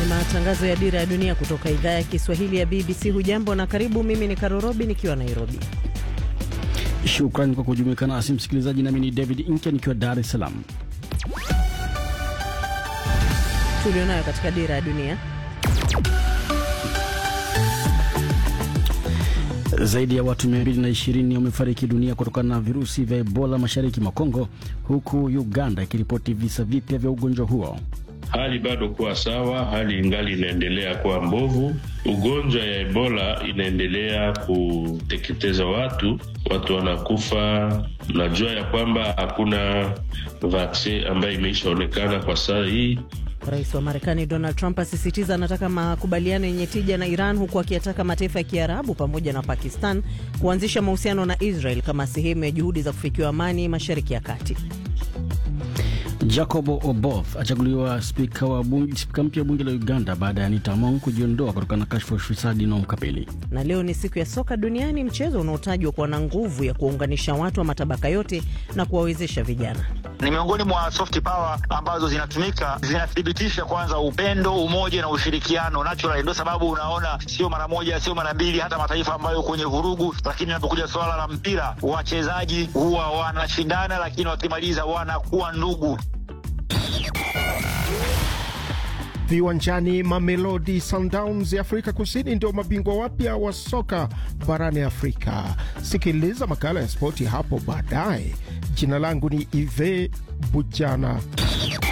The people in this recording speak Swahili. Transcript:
Ni matangazo ya Dira ya Dunia kutoka idhaa ya Kiswahili ya BBC. Hujambo na karibu. Mimi ni Karorobi nikiwa Nairobi. Shukrani kwa kujumuika nasi msikilizaji, nami ni David Inke nikiwa Dar es Salaam. Tulionayo katika Dira ya Dunia. Zaidi ya watu 220 wamefariki dunia kutokana na virusi vya Ebola mashariki mwa Kongo, huku Uganda ikiripoti visa vipya vya ugonjwa huo. Hali bado kuwa sawa, hali ingali inaendelea kuwa mbovu. Ugonjwa ya Ebola inaendelea kuteketeza watu, watu wanakufa. Najua ya kwamba hakuna vaksin ambayo imeishaonekana kwa saa hii. Rais wa Marekani Donald Trump asisitiza anataka makubaliano yenye tija na Iran, huku akiyataka mataifa ya Kiarabu pamoja na Pakistan kuanzisha mahusiano na Israel kama sehemu ya juhudi za kufikiwa amani Mashariki ya Kati. Jacob Oboth achaguliwa spika wa bunge, spika mpya wa bunge la Uganda baada ya Anita Among kujiondoa kutokana na kashfa ya ufisadi inayomkabili. Na leo ni siku ya soka duniani, mchezo unaotajwa kuwa na nguvu ya kuwaunganisha watu wa matabaka yote na kuwawezesha vijana. Ni miongoni mwa soft power ambazo zinatumika, zinathibitisha kwanza upendo, umoja na ushirikiano natural. Ndio sababu unaona sio mara moja, sio mara mbili, hata mataifa ambayo kwenye vurugu, lakini inapokuja swala la mpira, wachezaji huwa wanashindana, lakini wakimaliza wanakuwa ndugu. Viwanjani, Mamelodi Sundowns ya Afrika Kusini ndio mabingwa wapya wa soka barani Afrika. Sikiliza makala ya spoti hapo baadaye. Jina langu ni Ive Bujana.